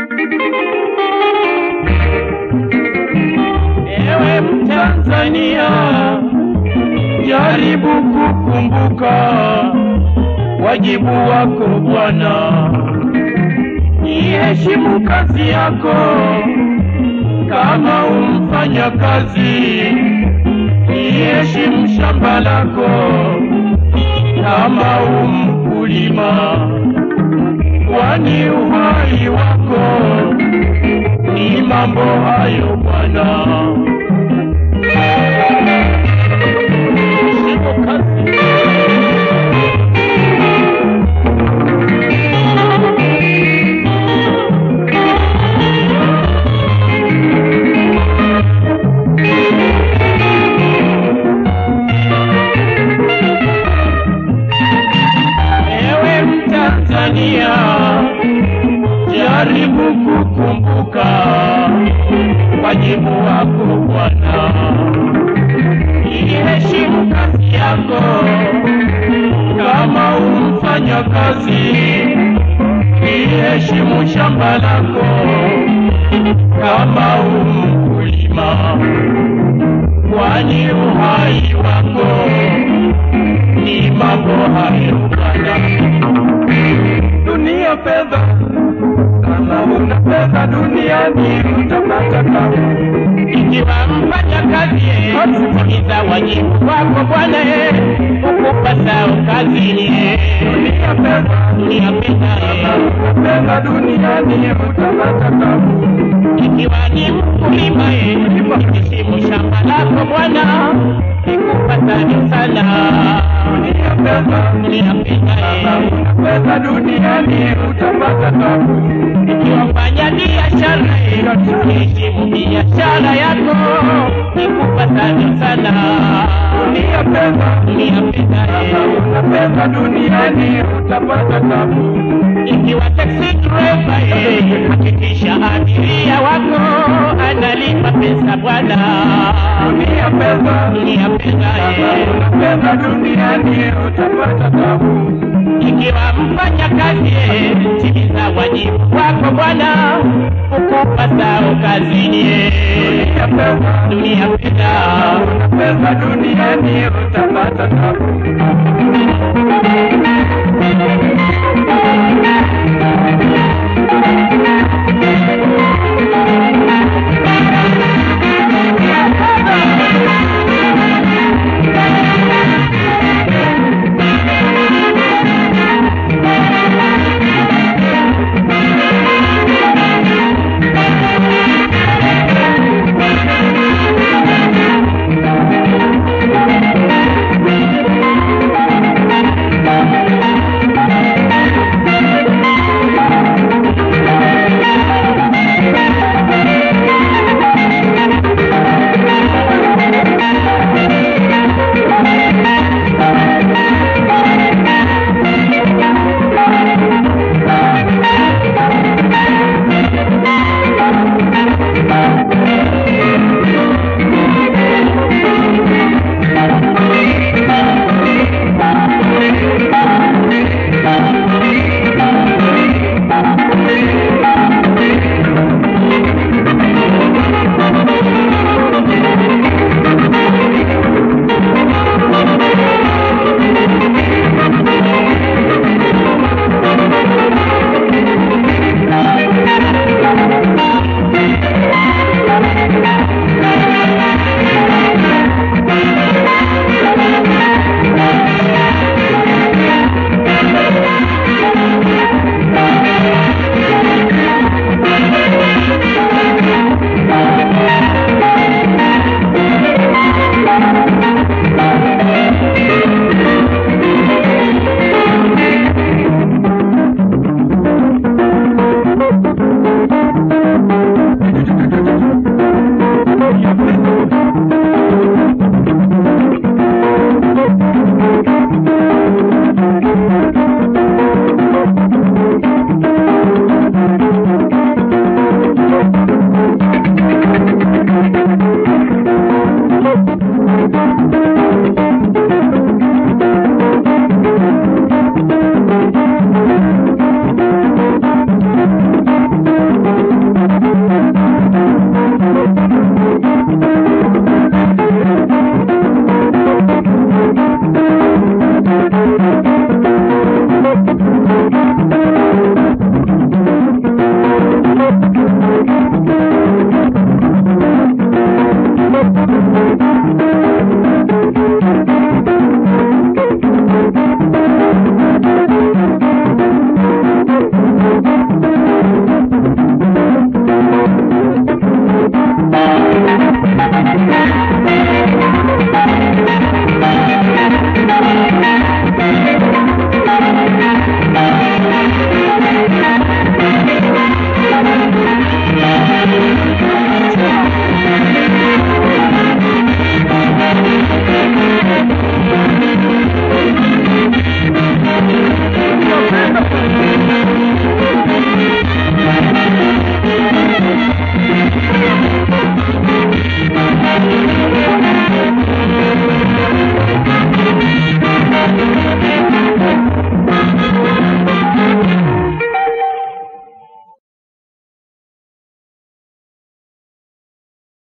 Ewe Mtanzania, jaribu kukumbuka wajibu wako Bwana, iheshimu kazi yako kama umfanya kazi, iheshimu shamba lako kama umkulima, kwani uhai wako ni mambo hayo Bwana. Shika kazi. Ewe Mtanzania, jaribu kukumbuka wajibu wako Bwana, iheshimu kazi yako kama umfanya kazi, iheshimu shamba lako kama umkulima, kwani uhai wako ni mambo hayo Bwana. Dunia fedha, kama una fedha duniani utapata tabu. Ikiwa mfanya kazi timiza wajibu wako Bwana, ukupasao kazini. Dunia fedha, dunia fedha, kama una fedha duniani utapata tabu. Ikiwa ni mkulima, heshimu shamba lako Bwana, ikupasavyo sana. Dunia fedha, dunia fedha, kama una fedha duniani utapata tabu. Ikiwa fanya biashara, heshimu biashara yako, ikupasavyo sana. Dunia fedha, dunia fedha, kama una fedha duniani utapata tabu. Ikiwa taxi driver, eh, hakikisha abiria wako analipa pesa bwana. Dunia fedha, dunia fedha, eh, fedha duniani utapata tabu. Ikiwa mfanya kazi, eh, timiza wajibu wako bwana, ukupasao kazini. eh. Dunia fedha, dunia fedha, fedha duniani utapata tabu.